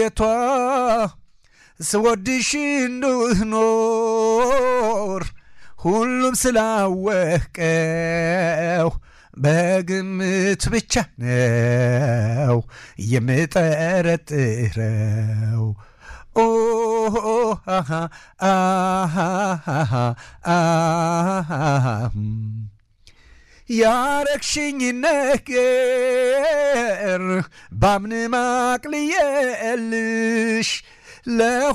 ቤቷ ስወድሽ እንድኖር ሁሉም ስላወቀው በግምት ብቻ ነው የምጠረጥረው። ኦ አሃ አሃ አሃ ያረግሽኝ ነገር ባምን ማቅልየልሽ